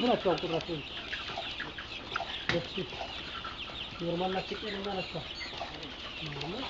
ስንት ናቸው ቁጥራቸው? በፊት ኖርማል ናቸው ጤነኛ ናቸው? ኖርማል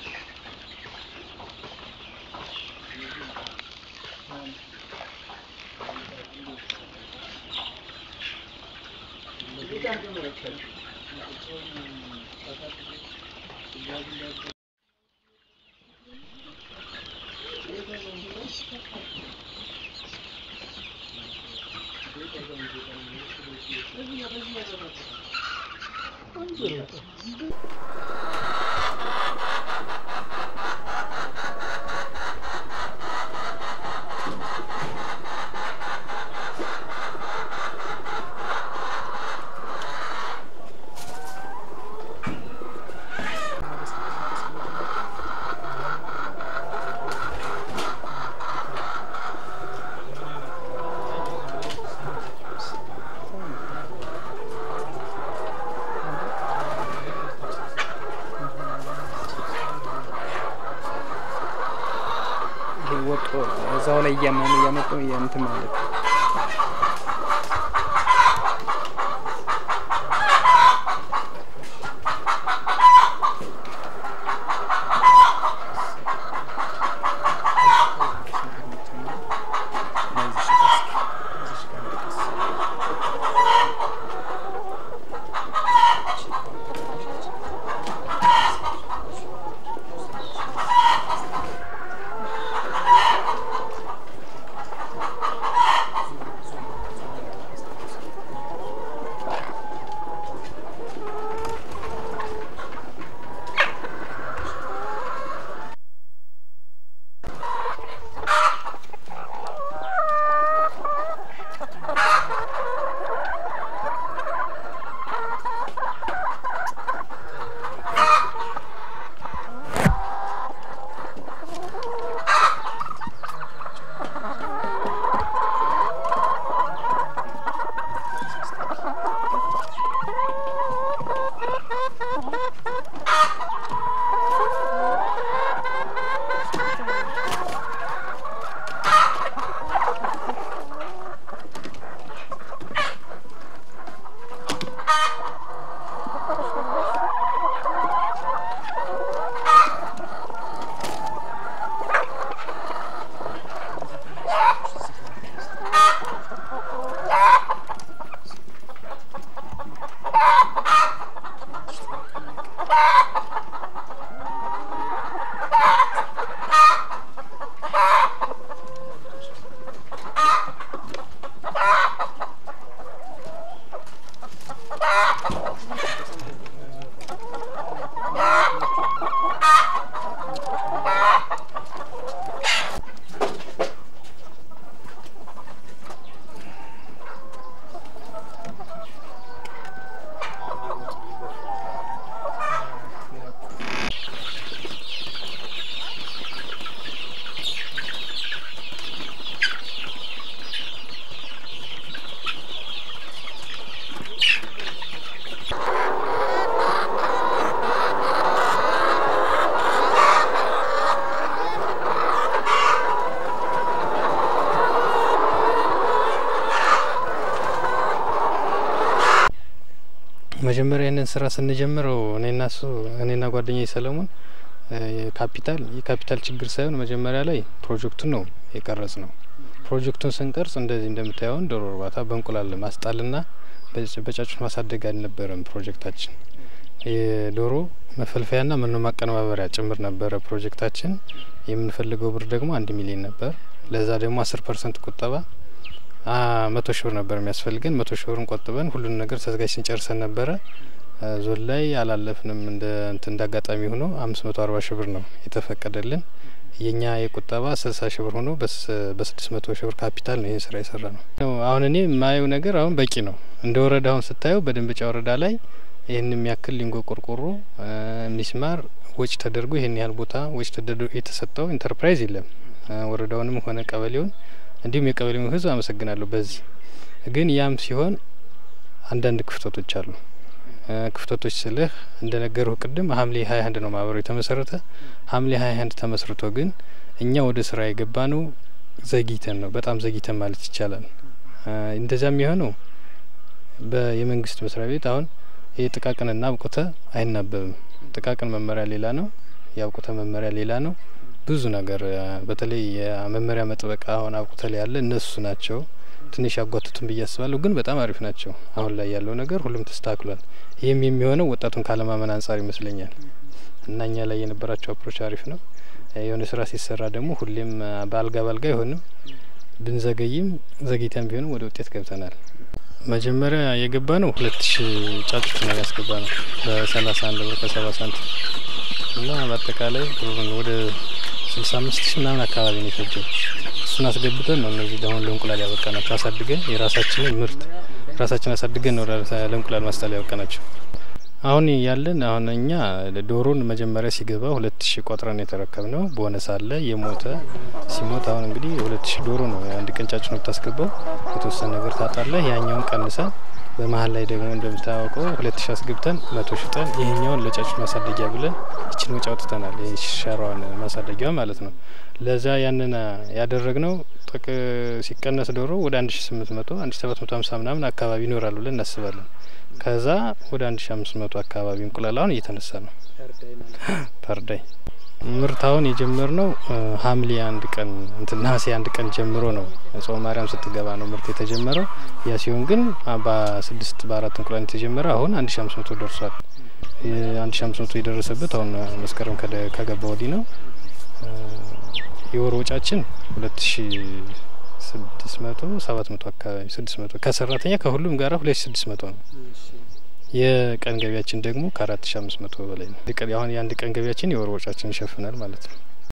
ይሄ ወጦ እዛው ላይ እያመኑ እያመጡ እንትን ማለት ነው። መጀመሪያ ይህንን ስራ ስንጀምረው እኔና እሱ እኔና ጓደኛዬ ሰለሞን ካፒታል የካፒታል ችግር ሳይሆን መጀመሪያ ላይ ፕሮጀክቱን ነው የቀረጽ ነው። ፕሮጀክቱን ስንቀርጽ እንደዚህ እንደምታየውን ዶሮ እርባታ በእንቁላል ማስጣልና በጫጩት ማሳደግ አልነበረም ፕሮጀክታችን። የዶሮ መፈልፈያና መኖ ማቀነባበሪያ ጭምር ነበረ ፕሮጀክታችን። የምንፈልገው ብር ደግሞ አንድ ሚሊዮን ነበር። ለዛ ደግሞ አስር ፐርሰንት ቁጠባ መቶ ሺ ብር ነበር የሚያስፈልገን። መቶ ሺ ብርን ቆጥበን ሁሉን ነገር ተዘጋጅተን ጨርሰን ነበረ። ዞን ላይ አላለፍንም። እንደ እንትን እንደ አጋጣሚ ሆኖ አምስት መቶ አርባ ሺ ብር ነው የተፈቀደልን። የኛ የቁጠባ ስልሳ ሺ ብር ሆኖ በስድስት መቶ ሺ ብር ካፒታል ነው ይህን ስራ የሰራ ነው። አሁን እኔ የማየው ነገር አሁን በቂ ነው። እንደ ወረዳ አሁን ስታየው በደንበጫ ወረዳ ላይ ይህን የሚያክል ሊንጎ ቆርቆሮ ሚስማር ወጪ ተደርጎ ይህን ያህል ቦታ ወጪ ተደርጎ የተሰጠው ኢንተርፕራይዝ የለም። ወረዳውንም ሆነ ቀበሌውን እንዲሁም የቀበሌውን ሕዝብ አመሰግናለሁ። በዚህ ግን ያም ሲሆን አንዳንድ ክፍተቶች አሉ። ክፍተቶች ስልህ እንደ ነገርሁ ቅድም ሐምሌ ሀያ አንድ ነው ማህበሩ የተመሰረተ። ሐምሌ ሀያ አንድ ተመስርቶ ግን እኛ ወደ ስራ የገባ ነው ዘግይተን ነው፣ በጣም ዘግይተን ማለት ይቻላል። እንደዚያም የሆነው በየመንግስት መስሪያ ቤት አሁን ይህ ጥቃቅንና አብቁተ አይናበብም። ጥቃቅን መመሪያ ሌላ ነው፣ የአብቁተ መመሪያ ሌላ ነው። ብዙ ነገር በተለይ የመመሪያ መጥበቃ አሁን አብቁተ ላይ ያለ እነሱ ናቸው ትንሽ ያጓትቱን ብዬ አስባለሁ። ግን በጣም አሪፍ ናቸው። አሁን ላይ ያለው ነገር ሁሉም ተስተካክሏል። ይህም የሚሆነው ወጣቱን ካለማመን አንጻር ይመስለኛል እና እኛ ላይ የነበራቸው አፕሮች አሪፍ ነው። የሆነ ስራ ሲሰራ ደግሞ ሁሌም በአልጋ ባልጋ አይሆንም። ብንዘገይም ዘግይተን ቢሆንም ወደ ውጤት ገብተናል። መጀመሪያ የገባ ነው ሁለት ሺ ጫጩት ነው ያስገባ ነው በሰላሳ አንድ ብር ከሰባ ሳንቲም እና በአጠቃላይ ወደ ስልሳ አምስት ሺ ምናምን አካባቢ ነው የፈጀው። እሱን አስገብተን ነው እነዚህ አሁን ለእንቁላል ያበቃ ናቸው። አሳድገን የራሳችንን ምርት ራሳችን አሳድገን ነው ለእንቁላል ማስጣል ያበቃ ናቸው። አሁን ያለን አሁን እኛ ዶሮን መጀመሪያ ሲገባ ሁለት ሺ ቆጥረን የተረከብ ነው። ቦነስ አለ የሞተ ሲሞት አሁን እንግዲህ ሁለት ሺ ዶሮ ነው አንድ ቀን ጫጩት ነው የምታስገባው። የተወሰነ ነገር ታጣለህ። ያኛውን ቀንሰን በመሀል ላይ ደግሞ እንደምታወቀው ሁለት ሺ አስገብተን መቶ ሽጠን ይሄኛውን ለጫጩት ማሳደጊያ ብለን ይችን ወጪ አውጥተናል። ሸራዋን ማሳደጊያ ማለት ነው። ለዛ ያንን ያደረግነው ጥቅ ሲቀነስ ዶሮ ወደ አንድ ሺ ስምንት መቶ አንድ ሺ ሰባት መቶ ሀምሳ ምናምን አካባቢ ይኖራሉ ብለን እናስባለን። ከዛ ወደ አንድ ሺ አምስት መቶ አካባቢ እንቁላል አሁን እየተነሳ ነው ፐርዳይ ምርት አሁን የጀመር ነው ሐምሌ አንድ ቀን እንትን ነሐሴ አንድ ቀን ጀምሮ ነው ጾመ ማርያም ስትገባ ነው ምርት የተጀመረው። ያ ሲሆን ግን በስድስት በአራት እንቁላል የተጀመረ አሁን አንድ ሺ አምስት መቶ ደርሷል። አንድ ሺ አምስት መቶ የደረሰበት አሁን መስከረም ከገባ ወዲህ ነው። የወር ወጫችን ሁለት ሺ ስድስት መቶ ሰባት መቶ አካባቢ ስድስት መቶ ከሰራተኛ ከሁሉም ጋራ ሁለት ሺ ስድስት መቶ ነው። የቀን ገቢያችን ደግሞ ከአራት ሺ አምስት መቶ በላይ ነው። አሁን የአንድ ቀን ገቢያችን የወር ወጫችን ይሸፍናል ማለት ነው።